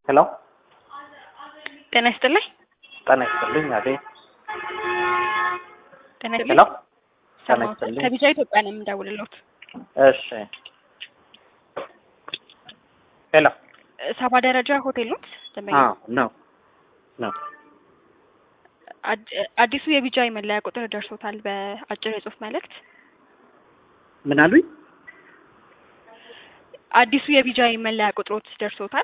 ሄሎ ጤና ይስጥልኝ። ጤና ይስጥልኝ። አቤት። ጤና ሄሎ ይስጥልኝ። ጤና ሰማሁት። ይስጥልኝ። ከቢጫ ኢትዮጵያ ነው የምደውልልዎት። እሺ። ሄሎ ሰባ ደረጃ ሆቴል ኖት? ደንበኛ አዎ፣ ነው ነው። አድ- አዲሱ የቢጫ የመለያ ቁጥር ደርሶታል በአጭር የጽሁፍ መልእክት። ምን አሉኝ? አዲሱ የቢጃ መለያ ቁጥሮት ደርሶታል።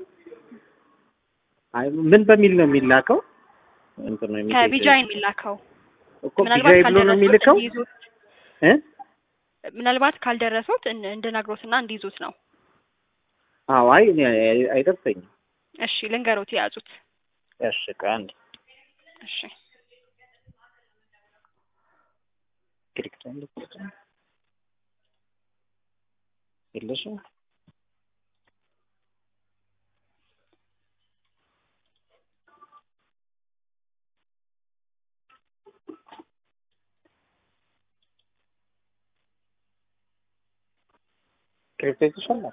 አይ ምን በሚል ነው የሚላከው? እንትን ነው የሚል ከቢጃ የሚላከው እኮ ምናልባት ቢጃይ ብሎ ነው ካልደረሱት የሚልከው እንዲይዙት እ ምናልባት ካልደረሱት እን- እንድነግሮትና እንዲይዙት ነው። አዎ፣ አይ እኔ አይ- አይደርሰኝም። እሺ ልንገሮት የያዙት። እሺ፣ ቆይ አንዴ እሺ ክሊክ የለሽም ክሊክ ይሻላል።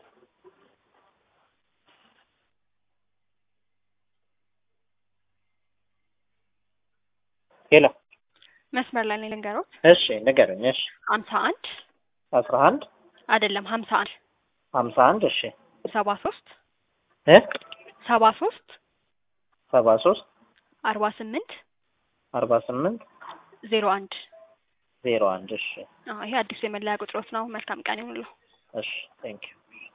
ሄሎ መስመር ላይ ነኝ ልንገሮት። እሺ፣ ንገረኝ። እሺ፣ ሀምሳ አንድ አስራ አንድ አይደለም ሀምሳ አንድ ሀምሳ አንድ እሺ ሰባ ሶስት እ ሰባ ሶስት ሰባ ሶስት አርባ ስምንት አርባ ስምንት ዜሮ አንድ ዜሮ አንድ እሺ አዎ ይሄ አዲሱ የመለያ ቁጥሮት ነው። መልካም ቀን ይሁንልዎ። እሺ ቴንክ ዩ